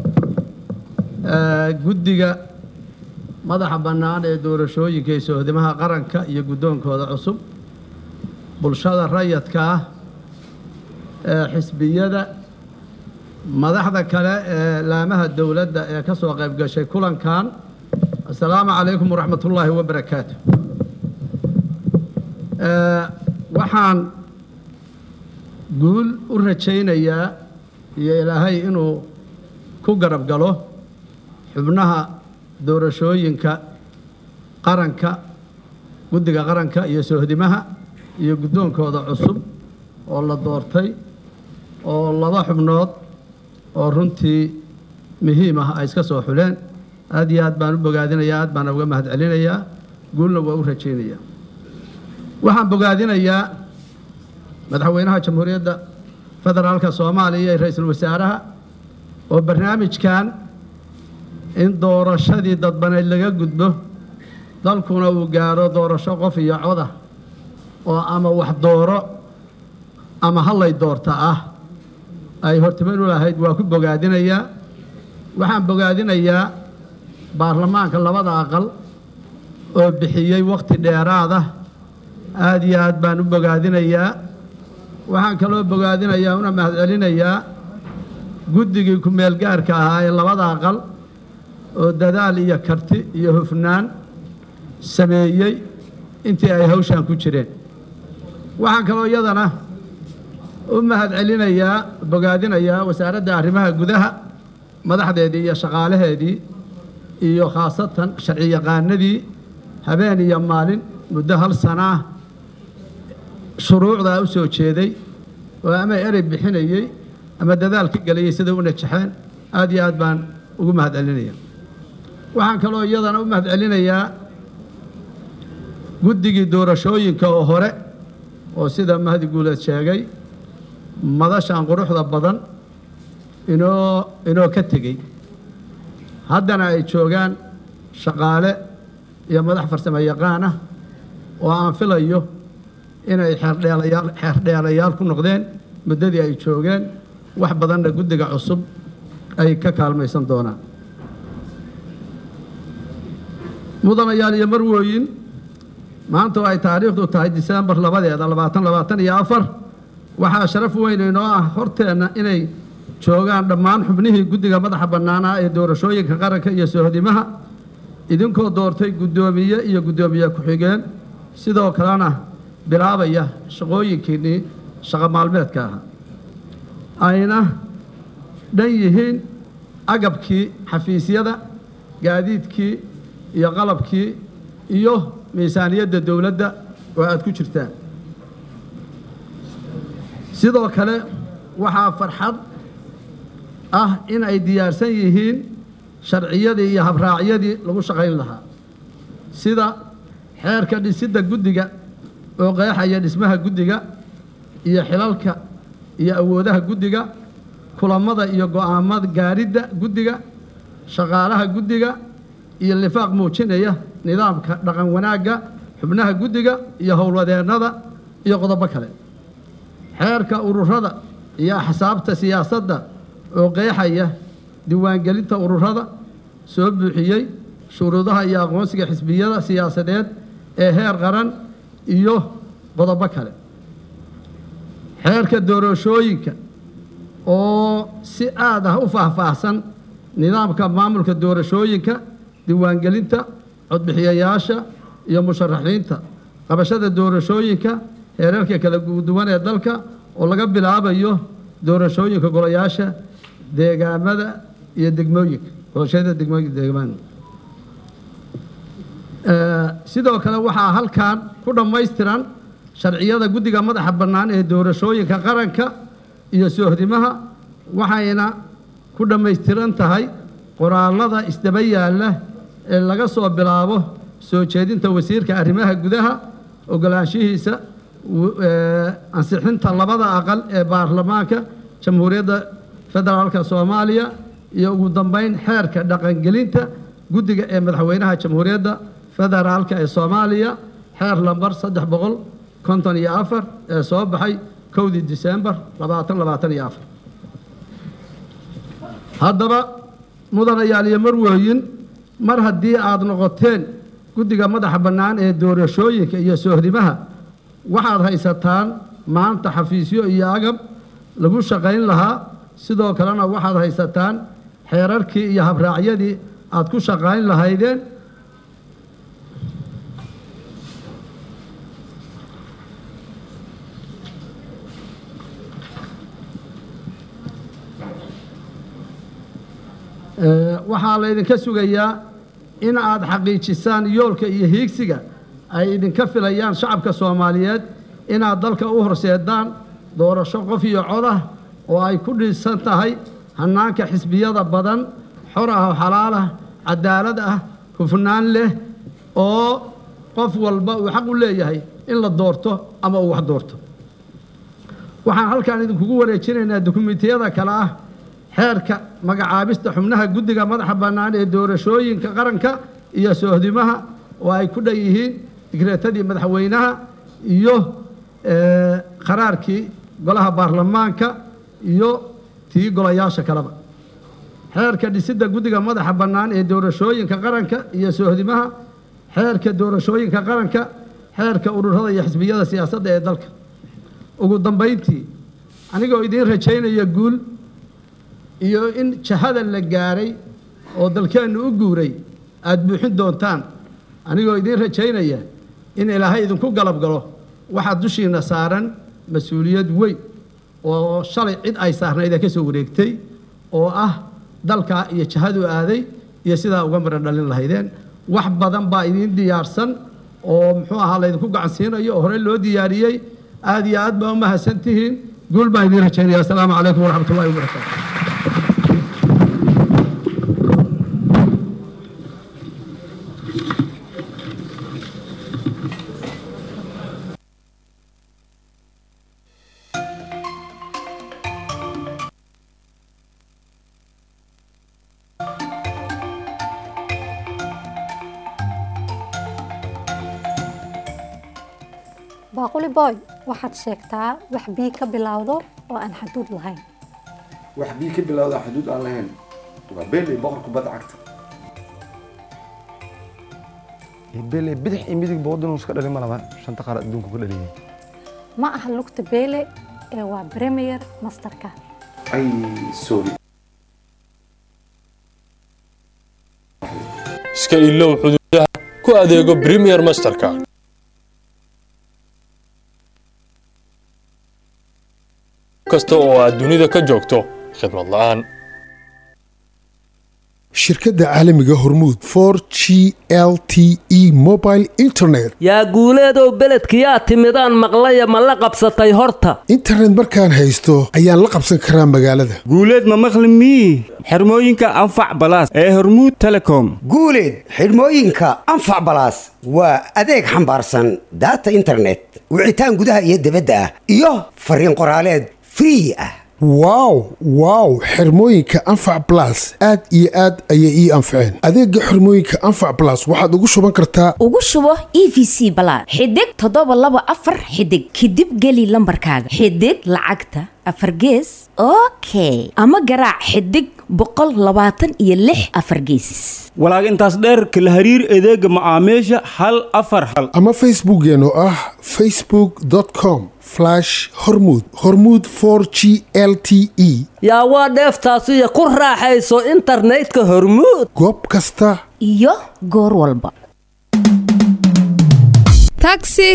ee guddiga madaxa bannaan ee doorashooyinka iyo sohdimaha qaranka iyo guddoonkooda cusub bulshada rayadka ah ee xisbiyada madaxda kale ee laamaha dowladda ee ka soo qayb gashay kulankan assalaamu calaykum waraxmatullaahi wabarakaatu Ee, waxaan guul u rajaynayaa iyo ilaahay inuu ku garab galo xubnaha doorashooyinka qaranka guddiga qaranka iyo sohdimaha iyo guddoonkooda cusub oo la doortay oo laba xubnood oo runtii muhiim ah ay iska soo xuleen aad iyo aad baan u bogaadinayaa aad baan uga mahadcelinayaa guulna waa u rajaynayaa waxaan bogaadinayaa madaxweynaha jamhuuriyadda federaalka soomaaliya iyo ra-iisul wasaaraha oo barnaamijkan in doorashadii dadbaneyd laga gudbo dalkuna uu gaaro doorasho qof iyo coda oo ama wax dooro ama hallay doorta ah ay hortiman u lahayd waa ku bogaadinayaa waxaan bogaadinayaa baarlamaanka labada aqal oo bixiyey wakhti dheeraad ah aad iyo aad baan u bogaadinayaa waxaan kaloo bogaadinayaa una mahadcelinayaa guddigii ku-meel gaarka ahaa ee labada aqal oo dadaal iyo karti iyo hufnaan sameeyey intii ay hawshan ku jireen waxaan kaloo iyadana u mahadcelinayaa bogaadinayaa wasaaradda arrimaha gudaha madaxdeedii iyo shaqaalaheedii iyo khaasatan sharci yaqaanadii habeen iyo maalin muddo hal sana ah shuruucdaa u soo jeeday oo ama erey bixinayey ama dadaal ka gelayay sida u najaxeen aad iyo aad baan ugu mahadcelinaya waxaan kaloo iyadana u mahadcelinayaa guddigii doorashooyinka oo hore oo sida mahdi guuleed sheegay madashan quruxda badan inoo inoo ka tegey haddana ay joogaan shaqaale iyo madax farsamo yaqaan ah oo aan filayo inay xeerdheelayaal xeerdheelayaal ku noqdeen muddadii ay joogeen wax badanna guddiga cusub ay ka kaalmaysan doonaan mudanayaal iyo marwooyin maanta oo ay taariikhdu tahay diseembar labadeeda labaatan labaatan iyo afar waxaa sharaf weyn inoo ah horteenna inay joogaan dhammaan xubnihii guddiga madaxa bannaanaa ee doorashooyinka qaranka iyo sohdimaha idinkoo doortay guddoomiye iyo guddoomiye ku-xigeen sidoo kalena bilaabaya shaqooyinkiinnii shaqo maalmeedka ahaa ayna dhan yihiin agabkii xafiisyada gaadiidkii iyo qalabkii iyo miisaaniyadda dowladda oo aad ku jirtaan sidoo kale waxaa farxad ah in ay diyaarsan yihiin sharciyadii iyo habraacyadii lagu shaqayn lahaa sida xeerka dhisidda guddiga oo qeexaya dhismaha guddiga iyo xilalka iyo awoodaha guddiga kulammada iyo go'aamada gaaridda guddiga shaqaalaha guddiga iyo lifaaq muujinaya nidaamka dhaqan wanaagga xubnaha guddiga iyo howlwadeennada iyo qodobo kale xeerka ururada iyo axsaabta siyaasadda oo qeexaya diiwaangelinta ururada soo buuxiyey shuruudaha iyo aqoonsiga xisbiyada siyaasadeed ee heer qaran iyo qodobo kale xeerka doorashooyinka oo si aad ah u faahfaahsan nidaamka maamulka doorashooyinka diiwaangelinta codbixiyayaasha iyo musharaxiinta qabashada doorashooyinka heerarka kala duwan ee dalka oo laga bilaabayo doorashooyinka golayaasha deegaamada iyo degmooyinka doorashada degmooyinka deegaamada sidoo kale waxaa halkan ku dhammaystiran sharciyada guddiga madaxa bannaan ee doorashooyinka qaranka iyo soohdimaha waxayna ku dhammaystiran tahay qoraalada isdaba yaalla ee laga soo bilaabo soo jeedinta wasiirka arrimaha gudaha ogolaanshihiisa ansixinta labada aqal ee baarlamaanka jamhuuriyadda federaalka soomaaliya iyo ugu dambeyn xeerka dhaqangelinta guddiga ee madaxweynaha jamhuuriyadda federaalka ee soomaaliya xeer lambar saddex boqol konton iyo afar ee soo baxay kowdii diseembar labaatan labaatan iyo afar haddaba mudanayaal iyo marwooyin mar haddii aad noqoteen guddiga madaxa bannaan ee doorashooyinka iyo soohdimaha waxaad haysataan maanta xafiisyo iyo agab lagu shaqayn lahaa sidoo kalena waxaad haysataan xeerarkii iyo habraacyadii aad ku shaqayn lahaydeen Ee, waxaa laydinka sugayaa in aad xaqiijisaan yoolka iyo hiigsiga ay idinka filayaan shacabka soomaaliyeed inaad dalka u horseedaan doorasho qof iyo cod ah oo ay ku dhisan tahay hannaanka xisbiyada badan xor ah oo xalaal ah cadaalad ah hufnaan leh oo qof walba uu xaq u leeyahay in la doorto ama uu wax doorto waxaan halkan idinkugu wareejinaynaa dukumentiyada kale ah xeerka magacaabista xubnaha guddiga madaxa bannaan ee doorashooyinka qaranka iyo soohdimaha oo ay ku dhan yihiin digreetadii madaxweynaha iyo eh, qaraarkii golaha baarlamaanka iyo tii golayaasha kaleba xeerka dhisidda guddiga madaxa bannaan ee doorashooyinka qaranka iyo soohdimaha xeerka doorashooyinka qaranka xeerka ururada iyo xisbiyada siyaasadda ee dalka ugu dambayntii anigoo idiin rajaynaya guul iyo in jahada la gaaray oo dalkeennu u guuray aad buuxin doontaan anigoo idiin rajaynaya in ilaahay idinku galab galo waxaa dushiina saaran mas-uuliyad weyn oo shalay cid ay saarnayd ee ka soo wareegtay oo ah dalkaa iyo jahadu aaday iyo sidaa uga maran dhalin lahaydeen wax badan baa idiin diyaarsan oo muxuu ahaa laydinku gacansiinayo oo horey loo diyaariyey aad iyo aad baa u mahadsan tihiin guul baan idiin rajaynaya asalaamu calaykum waraxmat ullahi wabarakaatu baaquli boy waxaad sheegtaa wax bii ka bilowdo oo aan xaduud lahayn wax bii ka bilowda xuduud aan lahayn waa beeley boqor kubadda cagta beeley bidix iyo midig boodin iska dhalin ma laba shanta qaar adduunku ka dhaliyay ma aha lugta beele ee waa premier masterka ay sorry iska ilow xuduudaha ku adeego premier masterka kasta oo aad dunida ka joogto khidmad la'aan shirkadda caalamiga hormuud for g l t e mobile internet yaa guuleedow beledkiyaa timidaan maqlaya ma la qabsatay horta internet markaan haysto ayaan la qabsan karaa magaalada guuleed ma maqli mii xirmooyinka anfac balaas ee hormuud telecom guuleed xidhmooyinka anfac balaas waa adeeg xambaarsan daata internet wicitaan gudaha iyo dibadda ah iyo fariin qoraaleed free ah wow wow xirmooyinka anfac blas aad iyo aad ayay ii anfaceen adeega xirmooyinka anfac blas waxaad ugu shuban kartaa ugu shubo e v c balaad xidig toddoba laba afar xidig kadib geli lambarkaaga xidig lacagta afar gees okay ama garaac xidig boqol labaatan iyo lix afar gees walaag intaas dheer kala hariir adeega macaamiisha hal afar hal ama facebookeen oo ah facebook com hormud hormud g l t e yaa waa dheeftaasiyo ku raaxayso internetka hormuud goob kasta iyo goor walba taxi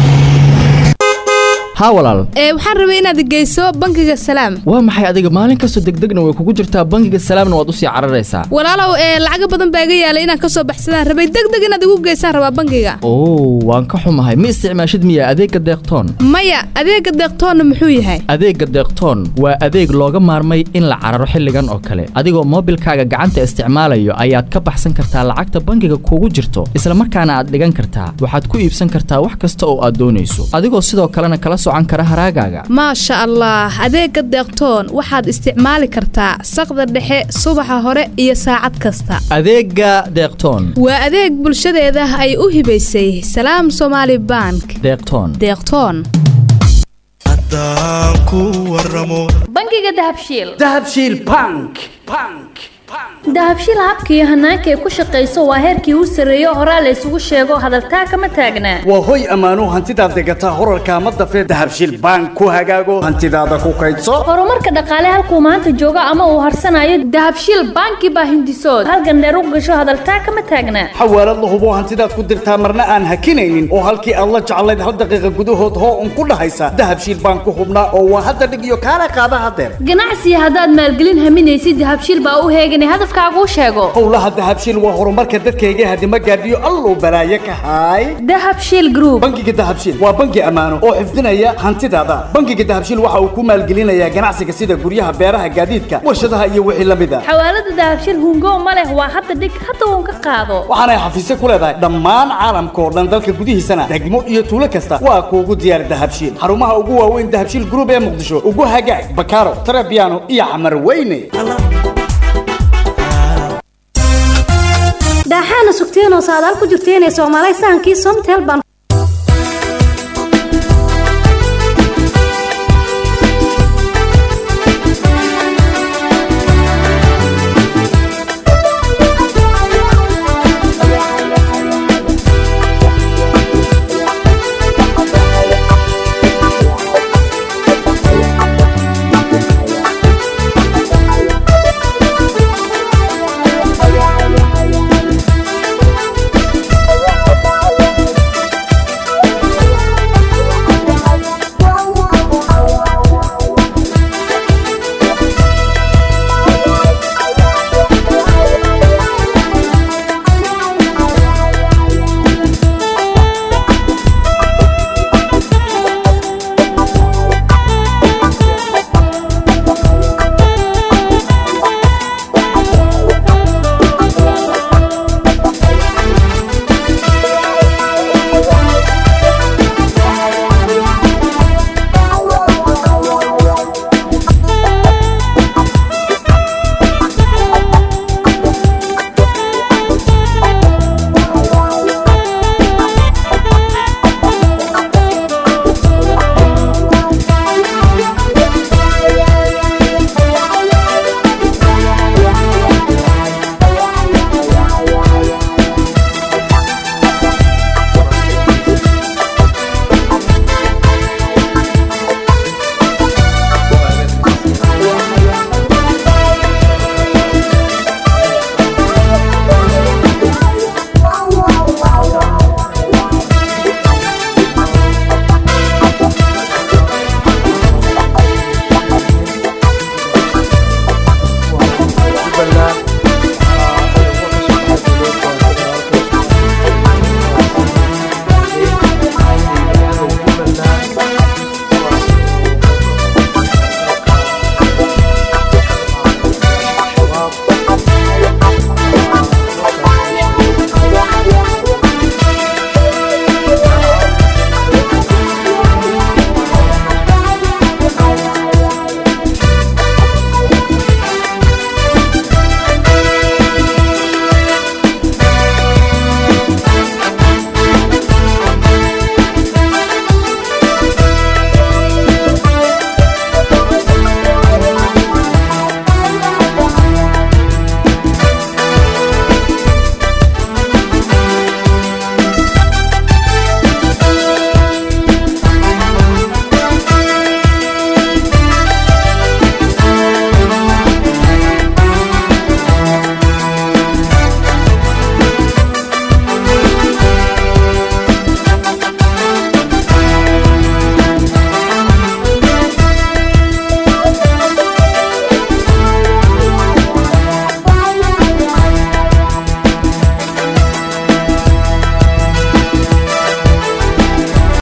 haa walaal ee waxaan rabay inaad geyso bangiga salaam waa maxay adiga maalin kastoo degdegna way kugu jirtaa bangiga salaamna waad usii cararaysaa walaalow ee lacaga badan baa iga yaalay inaan kasoo baxsadaan rabay degdeg inaad igu geysaan rabaa bangiga oo waan ka xumahay ma isticmaashid miya adeegga deeqtoon maya adeega deeqtoonna muxuu yahay adeegga deeqtoon waa adeeg looga maarmay in la cararo xilligan oo kale adigoo moobilkaaga gacanta isticmaalayo ayaad ka baxsan kartaa lacagta bangiga kugu jirto isla markaana aad dhigan kartaa waxaad ku iibsan kartaa wax kasta oo aad doonayso adigoo sidoo kalena kala socan kara haraagaaga maasha allah adeega deeqtoon waxaad isticmaali kartaa saqda dhexe subaxa hore iyo saacad kasta adeegga deeqtoon waa adeeg bulshadeeda ay u hibaysay salaam somaali bank deeqtoon deeqtoon haddaan ku waramo bangiga dahabshiil dahabshiil bank dahabshiil habka iyo hanaanka ay ku shaqayso waa heerkii u sarreeyo horaa la isugu sheego hadaltaa kama taagnaa waa hoy ammaano hantidaad degataa horarka ama dafee dahabshiil bank ku hagaago hantidaada ku kaydso horumarka dhaqaale halkuu maanta joogo ama uu harsanayo dahabshiil banki baa hindisood halgandheer u gasho hadaltaa kama taagnaa xawaalad la hubo hantidaad ku dirtaa marna aan hakinaynin oo halkii aad la jeclayd hal daqiiqa gudahood hoo un ku dhahaysa dahabshiil bank ku hubnaa oo waa hadda dhig iyo kaala qaada hadeer ganacsiga haddaad maalgelin haminaysid dahabshiil baa u heeganay hadafkaaguu sheego howlaha dahabshiil waa horumarka dadkayga hadima gaadhiyo alluu balaaye ka haay dahabshiil group bangiga dahabshiil waa bangi ammaano oo xifdinaya hantidaada bangiga dahabshiil waxa uu ku maalgelinayaa ganacsiga sida guryaha beeraha gaadiidka warshadaha iyo wixii la mid a xawaalada dahabshiil hungo ma leh waa hadda dhig hadda uun ka qaado waxaanay xafiisyo ku leedahay dhammaan caalamka oo dhan dalka gudihiisana degmo iyo tuulo kasta waa kuugu diyaar dahabshiil xarumaha ugu waaweyn dahabshiil group ee muqdisho ugu hagaag bakaaro tarabiano iyo xamar weyne daaxaana sugteenoo saadaal ku jirteenee soomaalay sahankii somtel baan